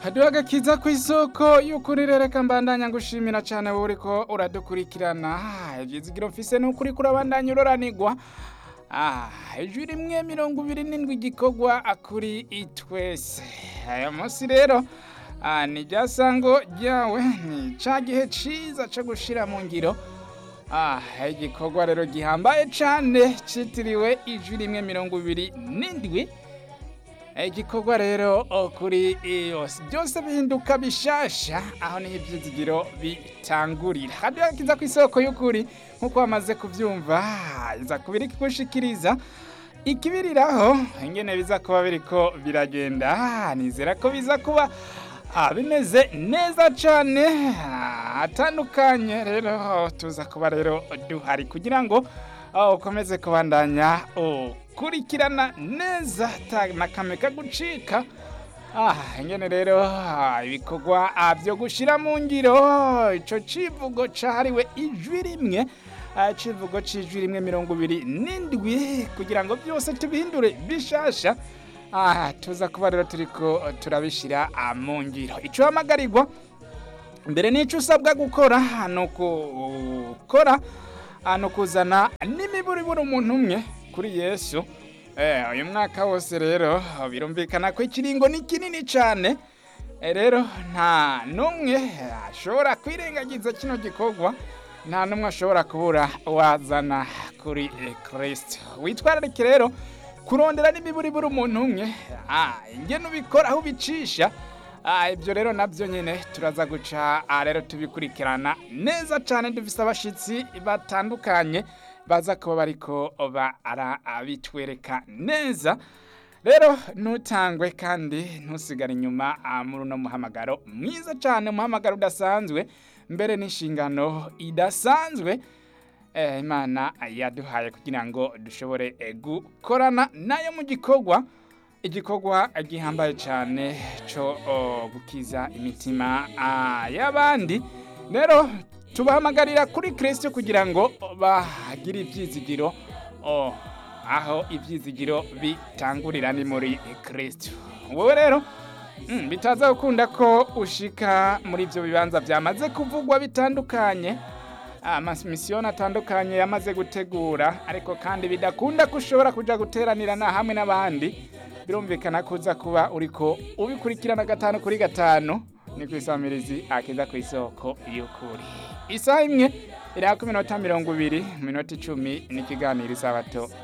haduha agakiza ku isoko y'ukuri rereka mbandanya ngushimira cyane wowe uriko uradukurikirana ivyizigiro mfise n'ukuri kurabandanya uroranigwa Ah, ijwi rimwe mirongo ibiri n'indwi igikorwa kuri itwese aya munsi rero ah, ni rya sango ryawe ni ca gihe ciza co gushira mu ngiro Ah, igikorwa rero gihambaye cane citiriwe ijwi rimwe mirongo ibiri n'indwi igikorwa rero oh, kuri yose byose bihinduka bishasha aho niho ivyizigiro bitangurira hadiya kiza ku isoko y'ukuri nk'uko wamaze kuvyumva iza kubiri kigushikiriza ikibiriraho ingene biza kuba biriko biragenda nizera ko biza kuba ah, bimeze neza cane ah, atandukanye rero tuza kuba rero duhari kugira ngo ah, ukomeze kubandanya ukurikirana neza ta nakame kagucika ah ingene rero ah, ibikorwa ah, byo gushira mu ngiro ico civugo cahariwe ijwi rimwe ah, civugo c'ijwi rimwe mirongo ibiri n'indwi kugira ngo byose tubihindure bishasha ah, tuza kuba rero turiko turabishira ah, mu ngiro ico hamagarirwa mbere n'ico usabwa gukora ni ukukora ni ukuzana n'imiburiburi umuntu umwe kuri yesu Eh, uyu mwaka wose rero birumvikana ko ikiringo ni kinini cyane Eh, rero nta n'umwe ashobora kwirengagiza kino gikorwa nta n'umwe ashobora kubura wazana kuri eh, kristo witwararike rero kurondera n'imiburiburi umuntu umwe ah, ingene ubikora aho ubicisha Ah, ibyo rero nabyo nyine turaza guca ah, rero tubikurikirana neza cyane dufise abashitsi batandukanye baza kuba bariko barabitwereka neza rero ntutangwe kandi ntusigare inyuma ah, muri uno muhamagaro mwiza cyane umuhamagaro udasanzwe mbere n'inshingano idasanzwe eh, imana yaduhaye kugira ngo dushobore eh, gukorana nayo mu gikorwa igikorwa gihambaye cyane cyo oh, gukiza imitima ah, y'abandi rero tubahamagarira kuri kirisito kugira ngo bagire ibyizigiro oh, aho ibyizigiro bitangurira ni muri kirisito wowe rero mm, bitaza gukunda ko ushika muri ibyo bibanza byamaze kuvugwa bitandukanye amamisiyoni atandukanye yamaze gutegura ariko kandi bidakunda ko ushobora kuja guteranira na hamwe n'abandi birumvikana ko uza kuba uriko ubikurikirana gatanu kuri gatanu ni ku isamirizi akiza ku isoko y'ukuri isaha imwe iriho ku minota mirongo ibiri minota icumi n'ikiganiro isabato